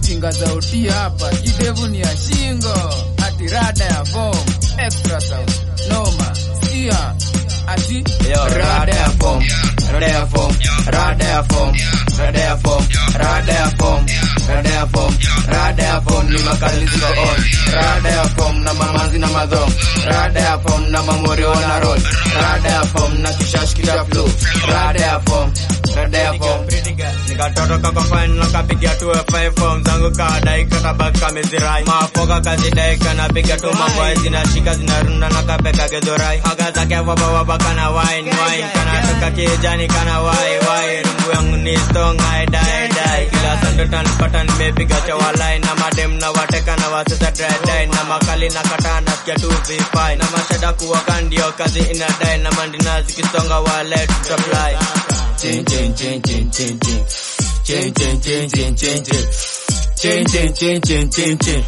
ujinga za uti hapa kidevu ni ya shingo ati rada ya form extra sound noma sikia ati Yo, rada ya form, rada ya form, rada ya form, rada ya form, rada ya form, rada ya form, rada ya form ni makali ziko on. Rada ya form na mamanzi na madhong. Rada ya form na mamori wana roll. Rada ya form na kishash kita flow. Rada ya form, rada ya form. nikatoto kako fine nakapiga tu five form zangu kadai kakabaki kamezirai mafoka kazi dai kanapiga tu mambo hai zinashika zinarunda na kapeka gedhorai haga zake waba waba kana wine wine kanatoka kijani kana wai wai rungu yangu ni strong I die die kila sando tanipata nimepiga chawalai na madem na wateka na wasesa dry dry na makali na kata nasikia tu vifai na mashada kuwaka ndio kazi inadai na mandina zikisonga wale tutafly Chin chin chin chin chin chin. Chin chin chin chin chin chin. Chin chin chin chin chin chin.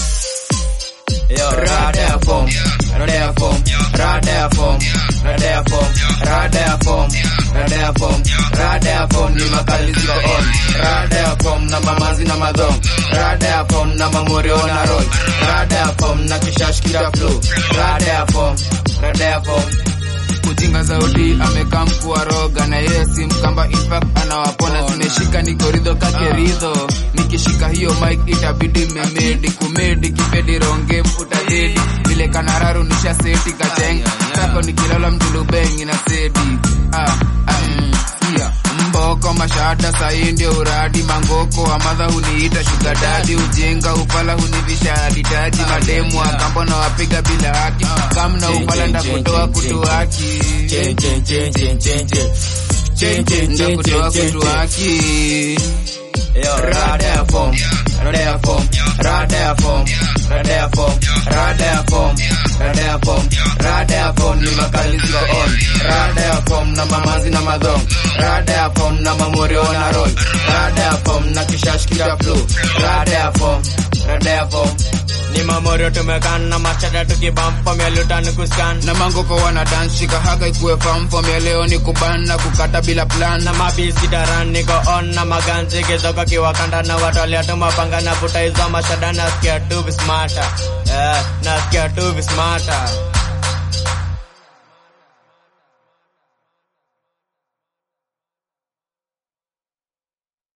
Yo, rada ya form, rada ya form, rada ya form, rada ya form, rada ya form, rada ya form, rada ya form ni makali ziko on. Rada ya form na mamanzi na madhong. Rada ya form na mamori ona roll. Rada ya form na kishash kita flow. Rada ya form, rada ya form. ujinga zaudi amekaa mkua roga na yeye si mkamba infact anawapona zimeshika nikoridho kakeridho nikishika hiyo mic itabidi memedi kumedi kipedi ronge utadedi vile kanararu nisha seti kacheng kako nikilala mjulubengi na sedi ah, ah, mm, yeah. mboko mashada sahi ndio uradi mangoko amadha huniita shugadadi ujinga upala hunivisha haditaji mademu akambo na wapiga bila haki kamna upala ndakutoa kutu haki Chin chin chin chin chin chin. Chin chin chin ndakutoa chin chin kutu chin. haki Yo, rada ya form, rada ya form, rada ya form, rada ya form, rada ya form, rada ya form, rada ya form ni makali ziko on. Rada ya form na mamanzi na madhong. Rada ya form na mamori wana roll. Rada ya form na kishash kita flow. Rada ya form, rada ya form. ni mamorio tumekan na machada tukibampa mielutani kuskan na mangoko wana dance shika haga ikuwe famfom ya leo ni kuban na kukata bila plan na mabisi daran niko on na maganzi kizoka kiwakanda na watu waliatuma panga na vuta hizo mashada nasikia tu vismata eh, nasikia tu vismata